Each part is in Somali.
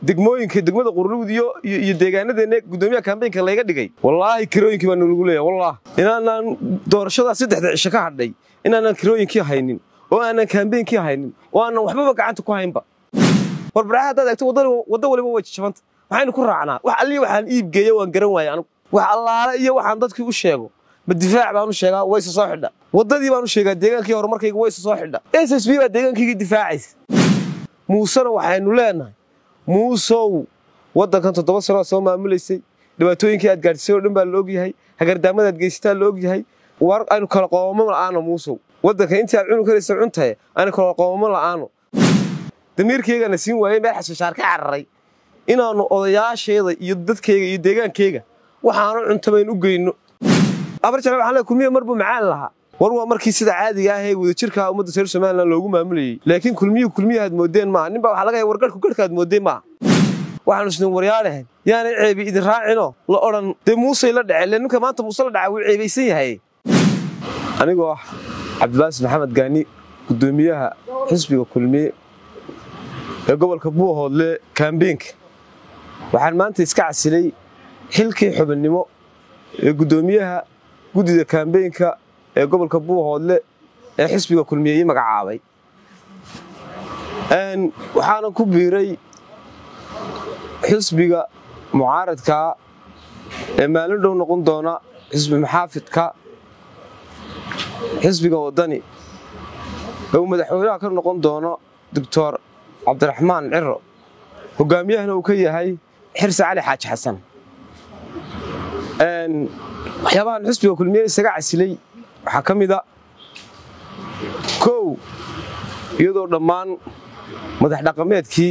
degmooyinka degmada qurlugud iyo iyo deegaanadeena gudoomiyaha kambeynka layga dhigay wallaahi kirooyinkii baa nalagu leeyahay wallah inaanaan doorashadaa saddexda cisho ka hadhay inaanaan kirooyinkii haynin oo aanan kambeynkii haynin oo aanan waxbaba gacanta ku haynba warbaraha haddaad eegto waddo waliba way jajabanta maxaynu ku raacnaa wax alliya waxaan iibgeeya waan garan waaya anigu wax allaale iyo waxaan dadkii u sheego ma difaac baan u sheegaa wayse soo xidha waddadii baan u sheegaa deegaankii horumarkayga wayse soo xidha s s b baa deegaankayga difaacaysa muusena waxaynu leenahay muusow waddankan toddoba sanood soo maamulaysay dhibaatooyinkii aad gaadhisay oo dhan baa la ogyahay hagardaamadaad geysataa la ogyahay war aynu kala qoomamo la'aano muusow waddanka intii aad cunu karaysa cuntahe aynu kala qoomamo la'aano damiirkaygana siin waayey meel xashashaar ka cararay inaannu odayaasheeda iyo dadkayga iyo deegaankayga waxaanu cuntabayn u geyno abarjale waxaan leeyahay kulmiya marbuu macaan lahaa war waa markii sida caadiga ah ee wadajirka ummadda reer somalilan loogu maamulayey laakiin kulmiyuhu kulmiyahaad moodeen maaha ninbaa waxaa laga yahay wargarhku garhkaad moodeen maaha waxaanu isnin waryaadhahayn yaanay ceebi idin raacinoo la odhan dee muusey la dhece le ninka maanta muuse la dhaca wuu ceebaysan yahay anigoo ah cabdibaasis maxamed gaani guddoomiyaha xisbiga kulmiye ee gobolka buuhoodle kaambeenka waxaan maanta iska casilay xilkii xubinnimo ee guddoomiyaha guddida kaambeenka ee gobolka buuhoodle ee xisbiga kulmiye ii magacaabay waxaana ku biiray xisbiga mucaaradkaa ee maalin dhow noqon doona xisbi maxaafidka xisbiga waddani ee uu madaxweynaha ka noqon doono doctor cabdiraxmaan ciro hogaamiyahana uu ka yahay xirse cali xaaji xasan waxyaabahan xisbiga kulmiye isaga casilay waxaa ka mida kow iyadoo dhammaan madax dhaqameedkii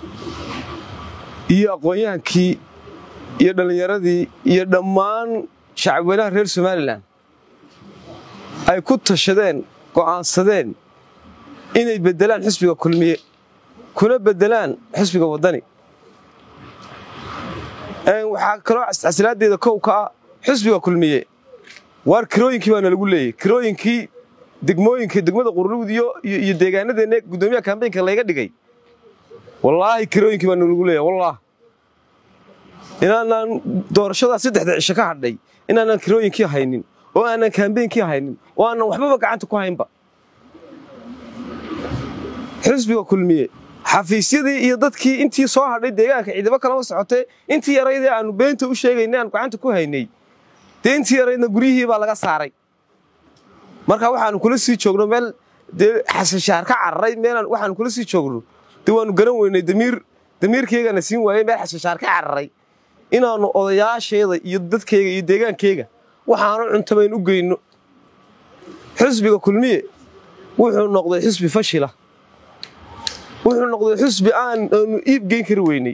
iyo aqoon-yahankii iyo dhallinyaradii iyo dhammaan shacabweynaha reer somalilan ay ku tashadeen go'aansadeen inay beddelaan xisbiga kulmiye kuna beddelaan xisbiga waddani waxaa kaloo casilaaddeeda kow ka ah xisbiga kulmiye waar kirooyinkii baana lagu leeyay kirooyinkii degmooyinka degmada qurlugud iyo iyo deegaanadeena gudoomiyaha kambeynka layga dhigay wallaahi kirooyinkii baana lagu leeyahay wallah inaanaan doorashadaa saddexda cisho ka hadhay inaanaan kirooyinkii haynin oo aanan kambeynkii haynin oo aanan waxbaba gacanta ku haynba xisbiga kulmiye xafiisyadii iyo dadkii intii soo hadhay deegaanka ciidamo kalama socotee intii yaraydee aanu beenta u sheegaynay aanu gacanta ku haynay dee intii yaraydna guryihii baa laga saaray marka waxaanu kula sii joogno meel dee xasashaar ka cararay meel waxaanu kula sii joogno dee waanu garan weynay damiir damiirkaygana siin waayey meel xasashaar ka cararay inaannu odayaasheeda iyo dadkayga iyo deegaankayga waxaanu cuntabayn u geyno xisbiga kulmiye wuxuu noqday xisbi fashila wuxuu noqday xusbi aan aanu iibgeyn kari weynay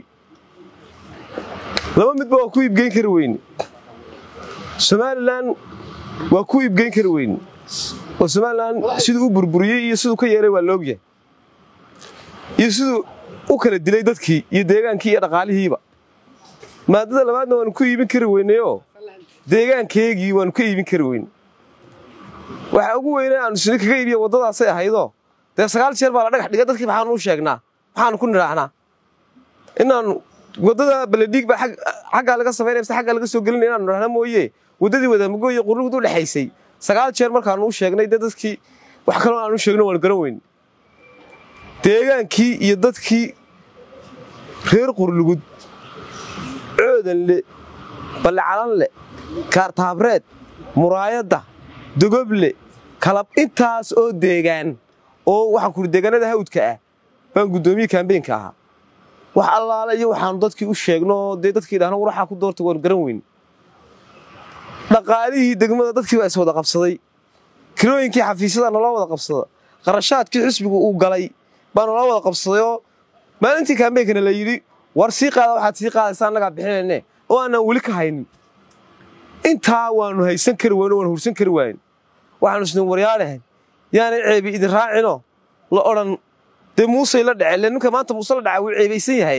laba midba waa ku iibgeyn kari weyne somalilan waa ku iibgeyn kari weyne oo somalilan siduu u burburiyey iyo siduu ka yeelay waa la ogyahay iyo siduu u kala dilay dadkii iyo deegaankii iyo dhaqaalihiiba maadada labaadna waanu ku iibin kari weynayoo deegaankeegii waanu ka iibin kari weyne waxa ugu weyne aanu sini kaga iibiya waddadaasay ahaydoo dee sagaal jeer baa la dhagax dhigay dadkii maxaanu u sheegnaa maxaanu ku nidhaahnaa inaannu waddada baledhiig baa xaggaa laga samaynaya mise xaggaa laga soo gelinaya inaanu nidhahna mooye waddadii wadaamago iyo qurlugud u dhexaysay sagaal jeer markaanu u sheegnay dee dadkii wax kaloo aanu u sheegno waanu garan weyne deegaankii iyo dadkii reer qurlugud coodanle ballicalanle kaartaabreed muraayadda dogoble kalab intaas oo deegaan oo waxaan kuri deegaanada hawdka ah baan guddoomiye kaambeenka ahaa wax allaale iyo waxaanu dadkii u sheegno dee dadkii dhahno war waxaa ku doorta waanu garan weyne dhaqaalihii degmada dadkii baa is wada qabsaday kirooyinkii xafiisyada naloo wada qabsada qarashaadkii xisbigu uu galay baa naloo wada qabsadayoo maalintii kaambeenkana la yidhi war sii qaada waxaad sii qaadaysa annagaa bixinayne oo aanaan weli ka haynin intaa waanu haysan kari weyno waanu hursan kari waayen waxaanu isnin waryaadhahayn yaanay ceebi idin raacinoo la odhan dee muusey la dhece le ninka maanta muuse la dhaca wuu ceebaysan yahay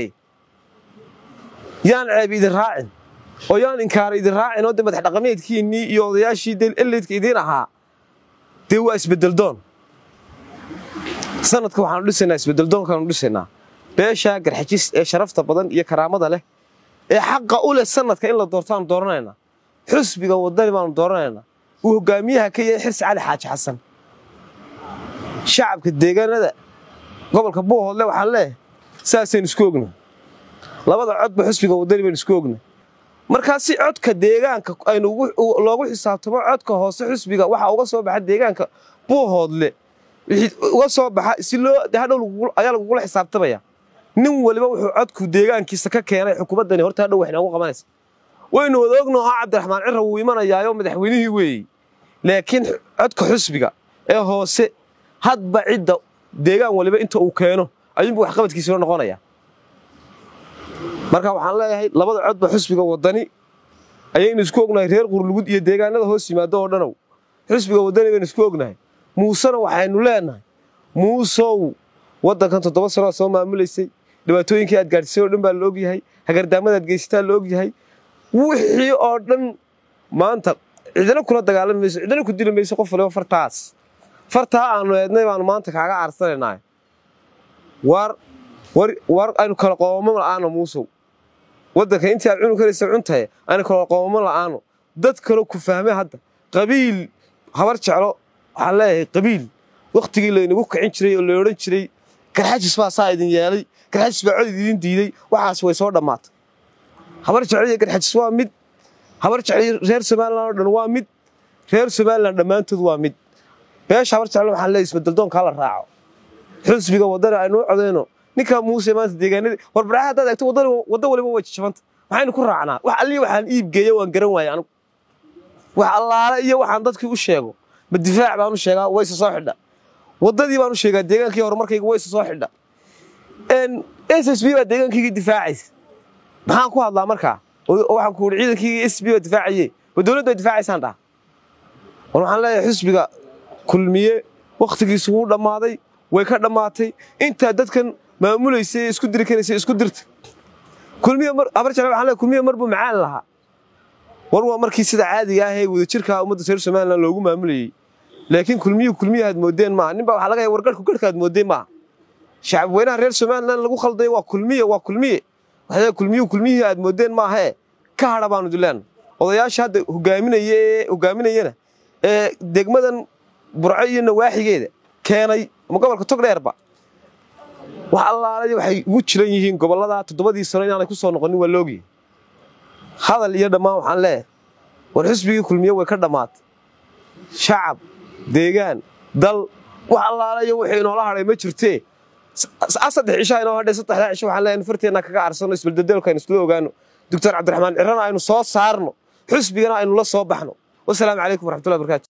yaan ceebi idin raacin oo yaan inkaara idin raacin oo dee madax dhaqameedkiinnii iyo odayaashii dee eleydka idiin ahaa dee waa isbeddeldoon sanadka waxaanu dhisaynaa isbeddeldoonkaanu dhisaynaa beesha garxajis ee sharafta badan iyo karaamada leh ee xaqa u leh sanadka in la doortaanu dooranaynaa xusbiga wadani baanu dooranaynaa uu hogaamiyaha ka yahay xirsi cali xaaji xasan shacabka deegaanada gobolka buuhoodle waxaan leeyahay saasaynu isku ogna labada codba xusbiga wadani baynu isku ogna markaa si codka deegaanka aynu loogu xisaabtamo codka hoose xusbiga waxa uga soo baxa deegaanka buuhoodle wixii uga soo baxa si loo hadhow ayaa lagugula xisaabtamaya nin waliba wuxuu codku deegaankiisa ka keenay xukuumaddani horta hadhow wax inoogu qabanaysa waynu wada ogno oo cabdiraxmaan cira wuu imanayaayo madaxweynihii weeyey laakiin codka xusbiga ee hoose hadba cidda deegaan waliba inta uu keeno ayuunbu waxqabadkiisino noqonaya marka waxaan leeyahay labada codba xusbiga wadani ayaynu isku ognahay reer qurlugud iyo deegaanada hoos yimaado oo dhanow xusbiga wadani baynu isku ognahay muusena waxaynu leenahay muusow waddankan toddoba sanood soo maamulaysay dhibaatooyinkii aad gaadhisay oo dhan baa la ogyahay hagardaamadaad geysataa la ogyahay wixii oo dhan maanta cidina kula dagaalami mayso cidina ku dili mayso qof waliba fartaas fartaa aanu eednay baanu maanta kaaga aarsanaynaa war war aynu kala qoomamo la'aano muusow waddanka intii aad cunu karaysa cuntaye aynu kala qoomamo la'aano dad kaloo ku fahmay hadda qabiil habar jeclo waxaan leeyahay qabiil wakhtigii laynagu kicin jiray oo la odhan jiray garxajis baa saa idin yeelay garxajis baa cod idin diiday waxaas way soo dhammaatay habar jeclo iyo garxajis waa mid habar jeclo reer somalilan oo dhan waa mid reer somalilan dhammaantood waa mid beesha habar jeclo waxaan leeyahay isbeddeldoonkaa la raaco xusbiga waddana aynu u codayno ninkaa muuse maanta deegaanadii warbaraha haddaad eegto waddo waliba way jajabanta maxaynu ku raacnaa wax alliya waxaan iibgeeya waan garan waayey anigu wax allaale iyo waxaan dadkii u sheego ma difaac baan u sheegaa wayse soo xidha waddadii baan u sheegaa deegaankii horumarkayga wayse soo xidha s s b baa deegaankayga difaacaysa maxaan ku hadlaa markaa waxaan ku uri ciidankayga s b baa difaacaye ma dowladdu ay difaacaysaan dhaha war waxaan leeyahay xusbiga kulmiye wakhtigiisu wuu dhammaaday way ka dhammaatay intaa dadkan maamulaysa ee isku diri karaysa isku dirta kulmiye mar habar jecel waxaan leeyahay kulmiye mar buu macaan lahaa war waa markii sida caadiga ah ee wadajirka ummadda reer somaliland loogu maamulayey laakiin kulmiyuhu kulmiyaha aad moodeen maaha nin baa waxaa laga yahay wargarhku garhka aad moodeen maaha shacab weynaha reer somaliland lagu khaldayo waa kulmiye waa kulmiye waxaa kulmiyuhu kulmiyihii aad moodeen maahee ka hadha baanu dilaan odayaasha hadda hogaaminaya ee hogaaminayana ee degmadan burco iyo nawaaxigeeda keenay ama gobolka togdheerba wax allaalay waxay ugu jiran yihiin gobollada toddobadii sano inaanay ku soo noqonin waa loogiya hadal iyo dhammaan waxaan leeyahay war xusbigii kulmiye way ka dhammaatay shacab deegaan dal wax allaalayo wixii inoola hadhay ma jirtee saddex cishaa inoo hadhay saddexdaa cisho waxaan leeyahay farteenna kaga arsano isbeldedelka aynu isla ogaano doctor cabdiraxmaan cirana aynu soo saarno xusbigana aynu la soo baxno wasalaamu calaykum waraxmatullahi barakaatu